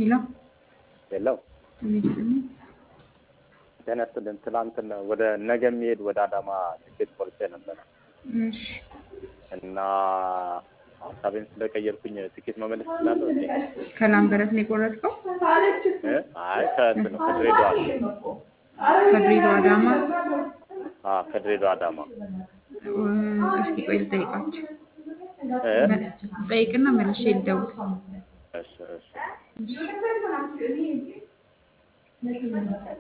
ሄሎ የለው እንዴት ነህ? ጤና ይስጥልን። ትናንትና ወደ ነገ የሚሄድ ወደ አዳማ ትኬት ቆርጬ ነበረ እሺ እና ሀሳቤን ስለቀየርኩኝ ትኬት መመለስ እችላለሁ እንዴ? ከላምበረት ነው የቆረጥከው? እ? አይ ከእንትን ነው ከድሬዳዋ ከድሬዳዋ አዳማ? አ ከድሬዳዋ አዳማ እ፣ እስኪ ቆይ ልጠይቃቸው። እ? ጠይቅና መልሼ ልደውል። እሺ እሺ እሺ